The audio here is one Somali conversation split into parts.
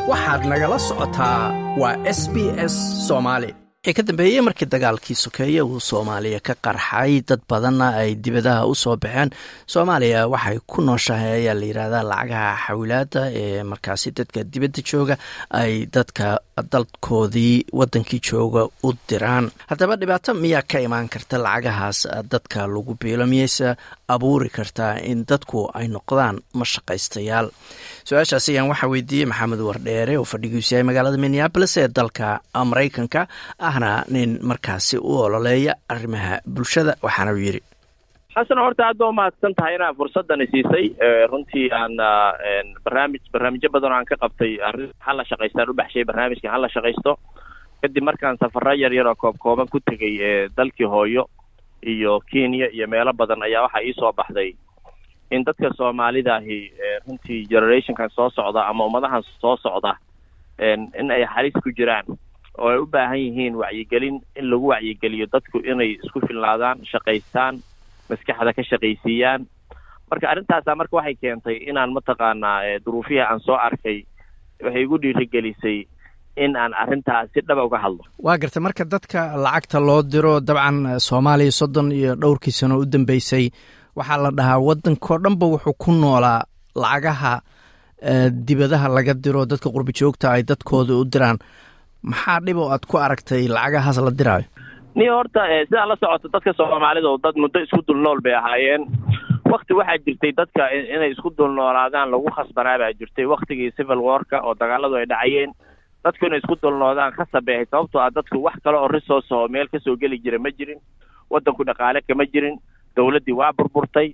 waxaad nagala socotaa waa s b s soomaali wixii ka dambeeyey markii dagaalkii sokeeye uu soomaaliya ka qarxay dad badanna ay dibadaha u soo baxeen soomaaliya waxay ku nooshahay ayaa la yidhaahdaa lacagaha xawilaada ee markaasi dadka dibadda jooga ay dadka dalkoodii wadankii jooga u diraan haddaba dhibaato miyaa ka imaan karta lacagahaas dadka lagu biilo miyayse abuuri kartaa in dadku ay noqdaan mashaqaystayaal su-aashaas ayaan waxaa weydiiyey maxamed wardheere oo fadhigiisu yahay magaalada minneabolis ee dalka maraykanka ahna nin markaasi u ololeeya arrimaha bulshada waxaana uu yidhi xasan horta aad ba umahadsan tahay inaa fursadani siisay runtii aan barnaamij barnaamijyo badan oo aan ka qabtay arrin hala shaqaystaan u baxshay barnaamijka hala shaqaysto kadib markaan safaro yar yar oo koob kooban ku tegay dalkii hooyo iyo kenya iyo meelo badan ayaa waxaa ii soo baxday in dadka soomaalida ahi runtii generationkan soo socda ama ummadahan soo socda in ay halis ku jiraan oo ay u baahan yihiin wacyigelin in lagu wacyigeliyo dadku inay isku filnaadaan shaqaystaan maskaxda ka shaqaysiiyaan marka arrintaasa marka waxay keentay inaan mataqaanaa duruufihii aan soo arkay waxay igu dhiirigelisay in aan arrintaas si dhaba uga hadlo waa garta marka dadka lacagta loo diro dabcan soomaaliya soddon iyo dhowrkii sano u dambeysay waxaa la dhahaa waddankao dhanba wuxuu ku noolaa lacagaha dibadaha laga diro dadka qurbi joogta ay dadkooda u diraan maxaa dhib oo aad ku aragtay lacagahaas la diraayo ni horta sidaa la socoto dadka soomaalida oo dad muddo isku dulnool bay ahaayeen wakti waxaa jirtay dadka inay isku dulnoolaadaan lagu khasbanaa baa jirtay waktigii civil warka oo dagaaladu ay dhacayeen dadku inay isku dulnoodaan khasab bay ahayd sababtoo ah dadku wax kale oo resource oo meel kasoo geli jira ma jirin waddanku dhaqaale kama jirin dawladdii waa burburtay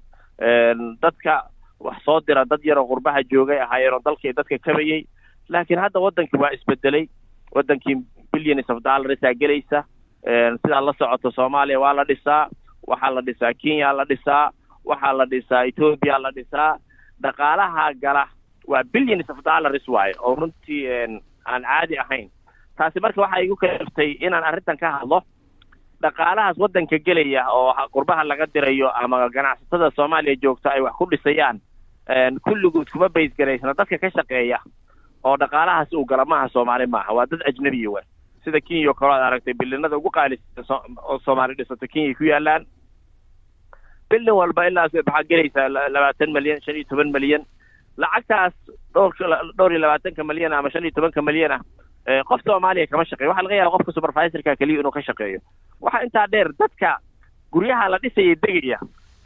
dadka wax soo dira dad yaroo qurbaha joogay ahaayeen oo dalkii dadka kabayey laakiin hadda waddankii waa isbedelay waddankii billions of dollarsaa gelaysa sidaa la socoto soomaaliya waa la dhisaa waxaa la dhisaa kenya la dhisaa waxaa la dhisaa ethoopia la dhisaa dhaqaalaha gala waa billions of dollars waaye oo runtii aan caadi ahayn taasi marka waxaa igu kaliftay inaan arrintan ka hadlo dhaqaalahaas waddanka gelaya oo qurbaha laga dirayo ama ganacsatada soomaaliya joogta ay wax ku dhisayaan kulligood kuma baysgaraysna dadka ka shaqeeya oo dhaqaalahaas uu gala maaha soomaali maaha waa dad ajnebiya wa sida kenya oo kale ad aragtay bilinada ugu qaalisata oo soomaali dhisato kenya ku yaalaan bilin walba ilaa maxaa gelaysaa labaatan milyan shan iyo toban milyan lacagtaas dhowr dhowr iyo labaatanka milyan ama shan iyo tobanka milyan ah qof soomaaliya kama shaqeeyo waxaa laga yaaba qofka supervisorka keliya inuu ka shaqeeyo waxaa intaa dheer dadka guryaha la dhisaya degaya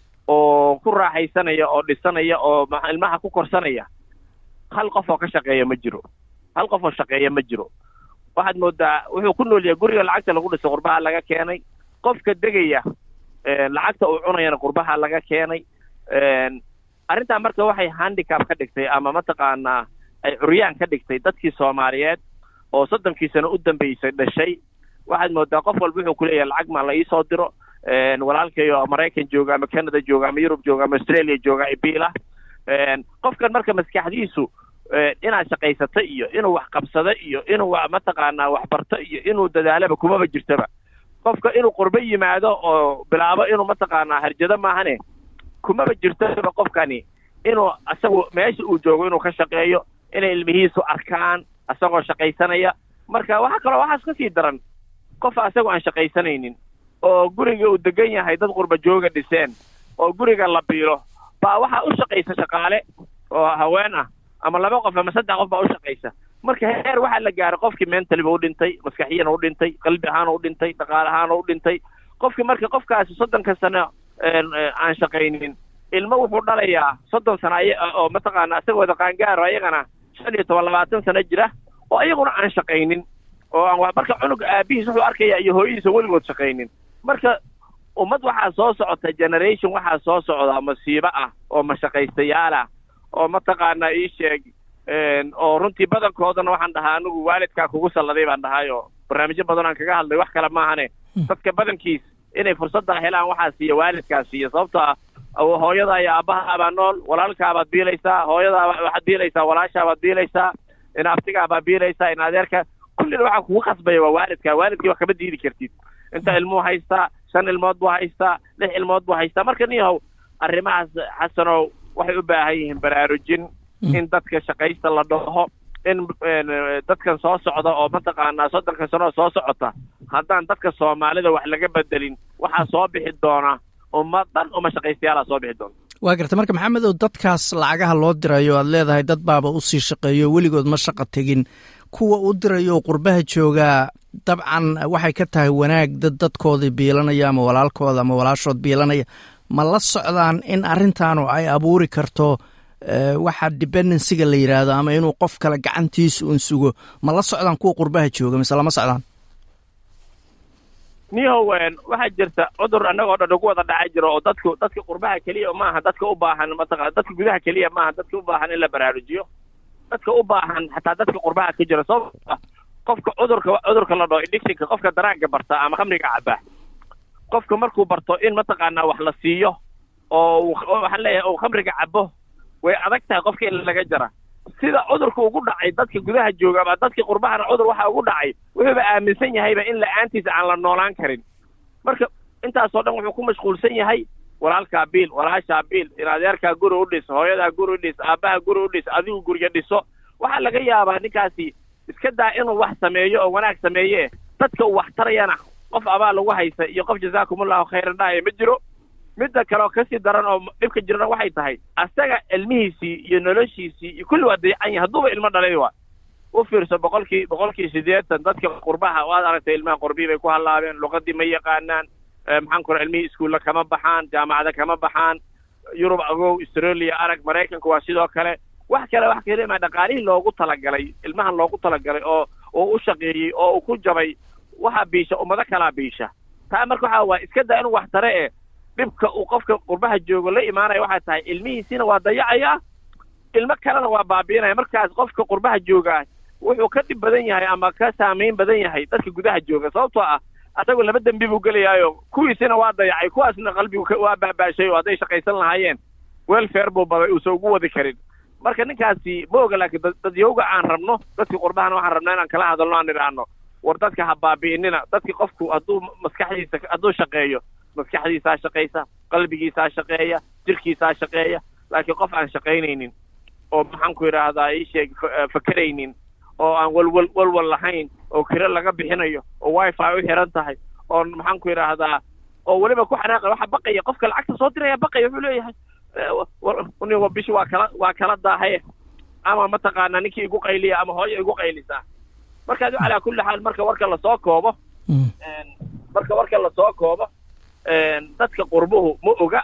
oo ku raaxaysanaya oo dhisanaya oo ilmaha ku korsanaya hal qof oo ka shaqeeya ma jiro hal qof oo shaqeeya ma jiro waxaad moodaa wuxuu ku nool yahay guriga lacagta lagu dhisay qurbaha laga keenay qofka degaya lacagta uu cunayana qurbaha laga keenay arrintaa marka waxay handicap ka dhigtay ama mataqaanaa ay curyaan ka dhigtay dadkii soomaaliyeed oo soddonkii sano u dambeysay dhashay waxaad moodaa qof walba wuxuu kuleeyahay lacag maa la iisoo diro walaalkayo maraykan jooga ama canada jooga ama yurub jooga ama australia jooga ibiila qofkan marka maskaxdiisu inaad shaqaysato iyo inuu wax qabsado iyo inuu mataqaanaa waxbarto iyo inuu dadaalaba kumaba jirtaba qofka inuu qurbo yimaado oo bilaabo inuu mataqaanaa harjado maahane kumaba jirtaba qofkani inuu isagu meesha uu joogo inuu ka shaqeeyo inay ilmihiisu arkaan isagoo shaqaysanaya marka waxaa kaloo waxaas ka sii daran qof asagoo aan shaqaysanaynin oo guriga uu degan yahay dad qurba jooga dhiseen oo guriga la biilo baa waxaa u shaqaysa shaqaale oo haween ah ama laba qof ama saddex qof baa u shaqaysa marka heer waxaa la gaaray qofkii mentaliba u dhintay maskaxiyana u dhintay qalbi ahaana u dhintay dhaqaale ahaana u dhintay qofkii marka qofkaasi soddonka sano aan shaqaynin ilmo wuxuu dhalayaa soddon sano oo mataqaana isagooda qaangaaro ayagana shan iyo toban labaatan sano jira oo ayaguna aan shaqaynin oo aan marka cunuga aabihiis wuxuu arkaya iyo hooyadiisa weligood shaqaynin marka ummad waxaa soo socota generation waxaa soo socda masiibo ah oo mashaqaystayaal ah oo mataqaanaa ii sheeg oo runtii badankoodana waxaan dhahaa anigu waalidkaa kugu salladay baan dhahay oo barnaamijyo badan aan kaga hadlay wax kale maahane dadka badankiis inay fursaddaa helaan waxaa siiya waalidkaa siiya sababto ah hooyadaa iyo aabbahaabaa nool walaalkaabaad biilaysaa hooyadaa waxaad biilaysaa walaashaabaad biilaysaa in abtigaabaad biilaysaa in adeerka kullina waxaa kugu khasbaya waa waalidkaa waalidkii wax kama diidi kartid inta ilmuu haystaa shan ilmood buu haystaa lix ilmood buu haystaa marka niyahow arrimahaas xasanow waxay u baahan yihiin baraarujin in dadka shaqaysta la dhaho in dadkan soo socda oo mataqaanaa soddonka sanoo soo socota haddaan dadka soomaalida wax laga bedelin waxaa soo bixi doona ummad dhan oo mashaqaystayaala soo bixi doona waa garta marka maxamedow dadkaas lacagaha loo dirayo aad leedahay dad baaba usii shaqeeyo weligood ma shaqa tegin kuwa u dirayo oo qurbaha joogaa dabcan waxay ka tahay wanaag dad dadkoodii biilanaya ama walaalkooda ama walaashood biilanaya ma la socdaan in arrintaanu ay abuuri karto waxa dependencyga la yidhaahdo ama inuu qof kale gacantiisa un sugo ma la socdaan kuwa qurbaha jooga mise lama socdaan nihow waxaa jirta cudur annagoo dhan ugu wada dhaca jiro oo dadku dadka qurbaha keliya maaha dadka u baahan mataqa dadka gudaha keliya maaha dadka u baahan in la baraarujiyo dadka u baahan xataa dadka qurbaha ka jira sababta qofka cudurka cudurka la dhaho addictionka qofka daraagga barta ama khamriga caba qofka markuu barto in mataqaanaa wax la siiyo oo waxaan leeyahay uu khamriga cabo way adag tahay qofka in laga jara sida cudurka ugu dhacay dadka gudaha jooga ama dadka qurbahana cudur waxa ugu dhacay wuxuuba aaminsan yahayba in la-aantiisa aan la noolaan karin marka intaasoo dhan wuxuu ku mashquulsan yahay walaalkaa biil walaashaa biil in adeerkaa guri u dhis hooyadaa guri u dhis aabbaha guri u dhis adigu gurya dhiso waxaa laga yaabaa ninkaasi iska daa inuu wax sameeyo oo wanaag sameeye dadka uu wax tarayana qof abaal lagu haysa iyo qof jazaakumullahu khayran dhahaya ma jiro midda kale oo kasii daran oo dhibka jirana waxay tahay asaga ilmihiisii iyo noloshiisii iyo kulli waa dayacan yahay hadduuba ilmo dhalay waa u fiirso boqolkii boqolkii siddeetan dadka qurbaha waad aragtay ilmaha qurbii bay ku hallaabeen luqadii ma yaqaanaan maxaan ku ilmihii iskuulla kama baxaan jaamacada kama baxaan yurub agow australia arag maraykanku waa sidoo kale wax kale wax kale ma dhaqaalihii loogu talagalay ilmahan loogu talagalay oo oo u shaqeeyey oo uu ku jabay waxaa biisha ummado kalaa biisha taa marka waxaa waa iska daa inuu wax tare e dhibka uu qofka qurbaha joogo la imaanaya waxay tahay ilmihiisiina waa dayacayaa ilmo kalena waa baabiinaya markaas qofka qurbaha joogaa wuxuu ka dhib badan yahay ama ka saamayn badan yahay dadka gudaha jooga sababtoo ah asagoo laba dembi buu gelayaayo kuwiisina waa dayacay kuwaasna qalbigu waa baabaashay oo hadday shaqaysan lahaayeen welfare buu baday uusan ugu wadi karin marka ninkaasi ma oga laakiin dadyowga aan rabno dadka qurbahana waxaan rabnaa inaan kala hadalno aan idhaahno war dadka ha baabi'inina dadki qofku hadduu maskaxdiisa hadduu shaqeeyo maskaxdiisaa shaqaysa qalbigiisaa shaqeeya jirkiisaa shaqeeya laakiin qof aan shaqaynaynin oo maxaan ku yidhaahdaa ii sheeg fakeraynin oo aan walwal walwal lahayn oo kiro laga bixinayo oo wifi u xiran tahay oo maxaan ku yidhaahdaa oo weliba ku xanaaqay waxa baqaya qofka lacagta soo diraya baqaya wuxuu leeyahay nin bishi waa kala waa kala daahaye ama mataqaanaa ninkii igu qayliya ama hooyo igu qaylisaa markaas calaa kulli xaal marka warka lasoo koobo marka warka lasoo koobo dadka qurbuhu ma oga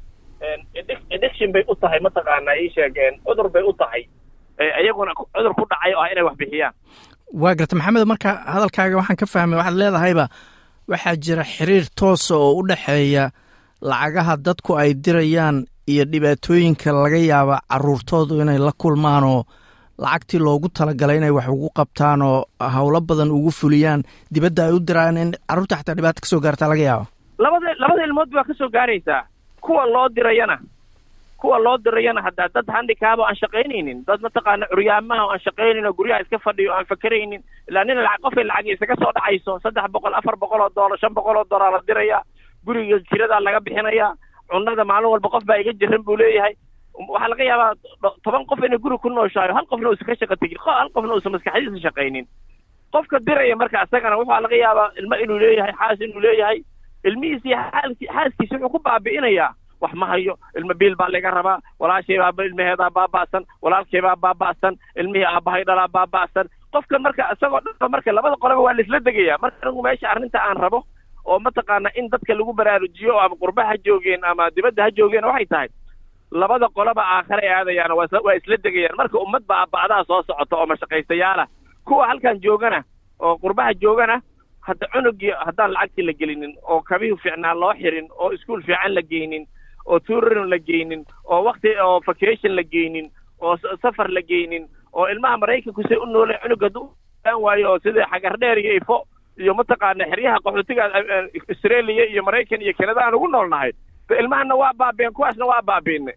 addiction bay u tahay mataqaanaa ii sheegeen cudur bay u tahay iyaguna cudur ku dhacay oo ah inay wax bixiyaan waa garta maxamed marka hadalkaaga waxaan ka fahmay waxaad leedahayba waxaa jira xiriir toosa oo u dhexeeya lacagaha dadku ay dirayaan iyo dhibaatooyinka laga yaaba caruurtoodu inay la kulmaan oo lacagtii loogu talagalay inay wax ugu qabtaan oo howlo badan ugu fuliyaan dibadda ay u diraan in carruurta xataa dhibaata kasoo gaartaa laga yaaba labada labada ilmood baa kasoo gaaraysaa kuwa loo dirayana kuwa loo dirayana haddaa dad handikaaba o aan shaqaynaynin dad mataqaana curyaamaha o aan shaqaynayn oo guryaha iska fadhiyo o aan fakeraynin ilaa nin lacag qofay lacag isaga soo dhacayso saddex boqol afar boqol oo doolar shan boqol oo doolar la diraya guriga jiradaa laga bixinaya cunnada maalin walba qof baa iga jiran buu leeyahay waxaa laga yaabaa toban qof inay guri ku nooshahay hal qofna uusan ka shaqa tegin hal qofna uusan maskaxdiisa shaqaynin qofka diraya marka isagana waxaa laga yaabaa ilmo inuu leeyahay xaas inuu leeyahay ilmihiisi xaaskiisi wuxuu ku baabi'inayaa wax ma hayo ilmo biil baa laga rabaa walaashay baa ilmaheedaa baaba'san walaalkay baa baaba'san ilmihii aabbahay dhalaa baaba'san qofkan marka isagoo dhan marka labada qolaba waa laisla degaya marka anigu meesha arrinta aan rabo oo mataqaana in dadka lagu baraarujiyo ama qurba ha joogeen ama dibadda ha joogeen waxay tahay labada qolaba aakhare aadayaan waa isla degayaan marka ummad baa ba'daha soo socota oo mashaqaystayaala kuwa halkan joogana oo qurbaha joogana hadda cunugii haddaan lacagtii la gelinin oo kabihii fiicnaa loo xirin oo iskuol fiican la geynin oo tourin la geynin oo wakti oo vacation la geynin oo safar la geynin oo ilmaha maraykanku say u nooleen cunug hadduu aan waayo oo sida xagardheer iyo ifo iyo mataqaana xeryaha qaxootiga australia iyo maraykan iyo kanada aan ugu noolnahay ilmahana waa baabeen kuwaasna waa baabiinay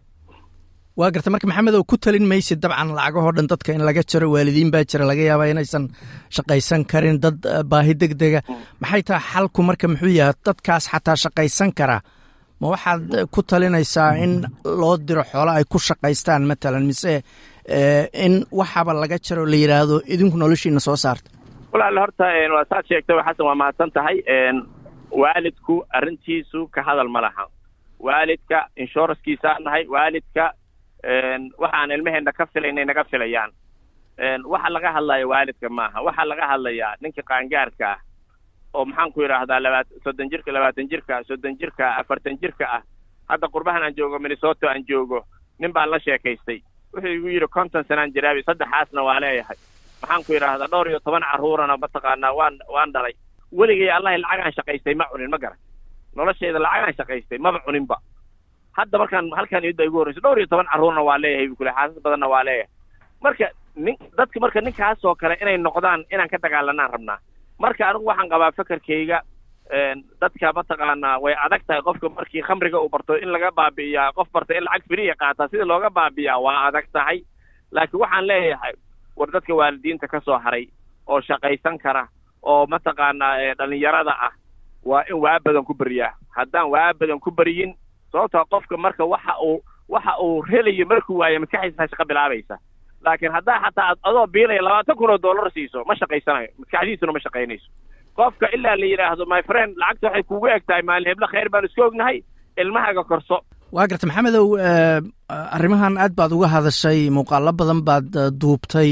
waa garta marka maxamed oo ku talin maysid dabcan lacagahoo dhan dadka in laga jaro waalidiin baa jira laga yaabaa inaysan shaqaysan karin dad baahi deg dega maxay tahay xalku marka muxuu yahay dadkaas xataa shaqaysan kara ma waxaad ku talinaysaa in loo diro xoolo ay ku shaqaystaan matalan mise in waxaaba laga jaro la yidhaahdo idinku noloshiina soo saarta walaal horta waa saad sheegtay xasan waa mahadsan tahay waalidku arrintiisu ka hadal ma laha waalidka inshuranskiisaa nahay waalidka waxaan ilmaheenna ka filaynay naga filayaan waxa laga hadlaya waalidka maaha waxaa laga hadlayaa ninka qaangaarka ah oo maxaan ku yidhaahdaa labaat soddon jirka labaatan jirka soddon jirka afartan jirka ah hadda qurbahan aan joogo minnesota aan joogo nin baan la sheekaystay wuxuu igu yidhi konton sanaan jiraabi saddexaasna waa leeyahay maxaan ku yidhaahdaa dhowr iyo toban carruurana mataqaanaa waan waan dhalay weligay allahi lacagaan shaqaystay ma cunin ma garan noloshayda lacagaan shaqaystay maba cuninba hadda markaan halkaan iyadda igu horreyso dhowr iyo toban carruurna waa leeyahay bu kule xaasas badanna waa leeyahay marka nin dadka marka ninkaasoo kale inay noqdaan inaan ka dagaalanaan rabnaa marka anigu waxaan qabaa fekerkayga dadka mataqaanaa way adag tahay qofka markii khamriga uu barto in laga baabi'iyaa qof barta in lacag firiya qaataa sida looga baabi'iyaa waa adag tahay laakiin waxaan leeyahay war dadka waalidiinta ka soo haray oo shaqaysan kara oo mataqaanaa dhalinyarada ah waa in waa badan ku beriyaa haddaan waa badan ku beriyin sababtoo qofka marka waxa uu waxa uu helayo markuu waayo maskaxdiisa shaqo bilaabaysa laakiin haddaa xataa ad adoo biilaya labaatan kun oo dollar siiso ma shaqaysanayo maskaxdiisuna ma shaqaynayso qofka ilaa la yidhaahdo my friend lacagta waxay kugu eg tahay maalin heblo khayr baan isku ognahay ilmahaga korso waa garta maxamedow arrimahan aad baad uga hadashay muuqaalo badan baad duubtay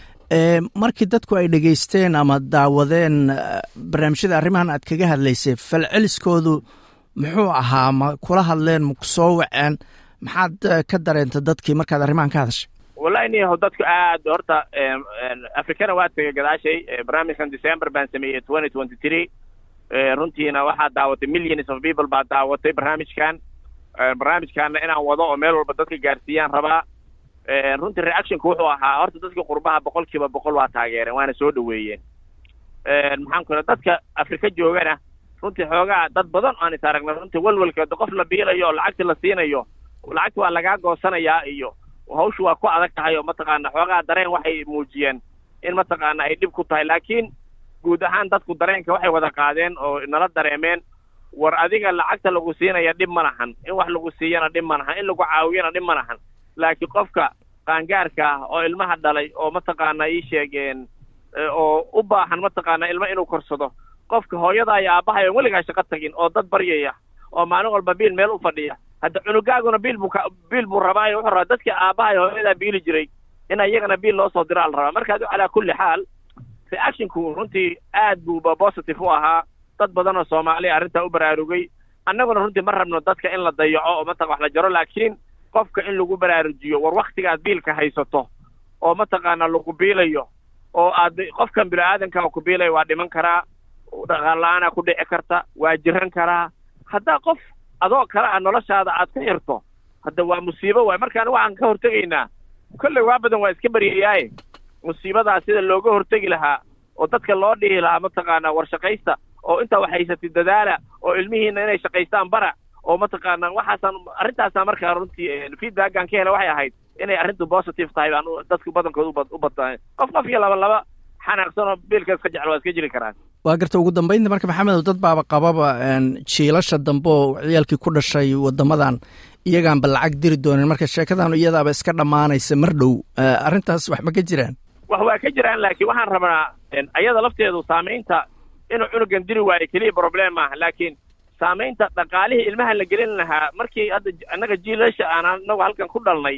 markii dadku ay dhegaysteen ama daawadeen barnaamijyada arrimahan aad kaga hadlaysay falceliskoodu muxuu ahaa ma kula hadleen ma ku soo waceen maxaad ka dareenta dadkii markaad arrimahan ka hadashay wallahi niyaho dadku aad horta africana waa tegay gadaashay barnaamijkan december baan sameeyey twenty twenty three runtiina waxaa daawatay millions of people baa daawatay barnaamijkan barnaamijkaana inaan wado oo meel walba dadka gaarsiiyaan rabaa runtii reactionka wuxuu ahaa horta dadka qurbaha boqol kiiba boqol waa taageereen waana soo dhaweeyeen maxaan ku dadka afrika joogana runtii xoogaa dad badan aan is aragna runtii walwalka qof la biilayo oo lacagta la siinayo lacagta waa lagaa goosanayaa iyo hawshu waa ku adag tahay oo mataqaana xoogaa dareen waxay muujiyeen in mataqaana ay dhib ku tahay laakiin guud ahaan dadku dareenka waxay wada qaadeen oo nala dareemeen war adiga lacagta lagu siinaya dhib ma lahan in wax lagu siiyana dhib ma lahan in lagu caawiyana dhib ma lahan laakiin qofka qaangaarka ah oo ilmaha dhalay oo mataqaana ii sheegeen oo u baahan mataqaana ilmo inuu korsado qofka hooyada iyo aabbahay oon weligaa shaqo tagin oo dad baryaya oo maalin walba biil meel u fadhiya hadda cunugaaguna biil buu ka biil buu rabaayo wuxuu rabaa dadkii aabbahay hooyadaa biili jiray in iyagana biil loo soo diraa la rabaa marka adu calaa kulli xaal reactionku runtii aad buuba positive u ahaa dad badan oo soomaaliya arrintaa u baraarugay annaguna runtii ma rabno dadka in la dayaco oo mataqa wax la jaro laakiin qofka in lagu baraarujiyo war waktigaad biilka haysato oo mataqaana lagu biilayo oo aad qofkan bini-aadanka ku biilaya waa dhiman karaa dhaqaala-aanaa ku dhici karta waa jiran karaa haddaa qof adoo kale a noloshaada aad ku xirto hadda waa musiibo waay markaan waxaan ka hortegaynaa kolley waa badan waa iska baryayaaye musiibadaa sida looga hortegi lahaa oo dadka loo dhihi lahaa mataqaanaa war shaqaysta oo intaa wax haysatid dadaala oo ilmihiina inay shaqaystaan bara oo mataqaana waxaasaan arrintaasaan markaa runtii feedbackan ka hela waxay ahayd inay arrintu positive tahay baan dadku badankood uba u badtahay qof qof iyo laba laba xanaaqsan oo biilka iska jecel waa iska jiri karaan waa garta ugu dambaynta marka maxamedow dad baaba qababa jiilasha dambe oo ciyaalkii ku dhashay wadamadan iyagaanba lacag diri doonin marka sheekadan iyadaaba iska dhammaanaysa mar dhow arrintaas wax ma ka jiraan wax waa ka jiraan laakiin waxaan rabnaa ayada lafteedu saamaynta inuu cunugan diri waayo keliya problem maaha laakiin saamaynta dhaqaalihii ilmaha la gelin lahaa markii hadda annaga jiilasha aan anagu halkan ku dhalnay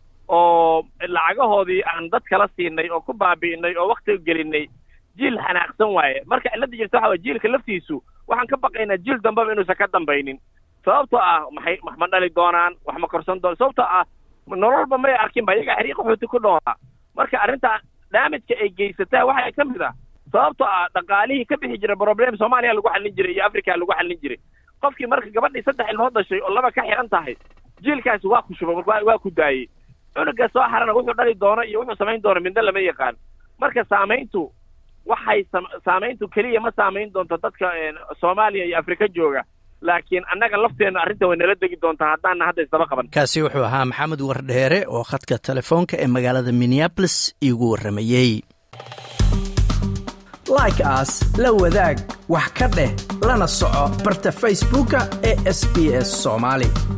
oo lacagahoodii aan dad kala siinay oo ku baabi'inay oo waktiga gelinay jiil xanaaqsan waaye marka cilladda jirta waxa waye jiilka laftiisu waxaan ka baqaynaa jiil dambaba inuusan ka dambaynin sababtoo ah maxay wax ma dhali doonaan wax ma korsan doonaan sababtoo ah nololba may arkin ba iyagaa xiriiq xuuti ku dhoolaa marka arrintaa daamijka ay geysataa waxaa ka mid ah sababtoo ah dhaqaalihii ka bixi jiray problem soomaaliya lagu xallin jiray iyo africa lagu xallin jiray qofkii marka gabadhii saddex ilmood dhashay oo laba ka xihan tahay jiilkaasi waa ku shubay waa ku daayey cunuga soo harana wuxuu dhali doono iyo wuxuu samayn doono midna lama yaqaan marka saamayntu waxay saamayntu keliya ma saamayn doonto dadka soomaaliya iyo afrika jooga laakiin annaga lafteenna arrinta way nala degi doontaa haddaana hadda isdaba qaban kaasi wuxuu ahaa maxamed wardheere oo khadka telefoonka ee magaalada minneabolis iigu warramayey like aas la wadaag wax ka dheh lana soco barta facebooka ee sb s soomaali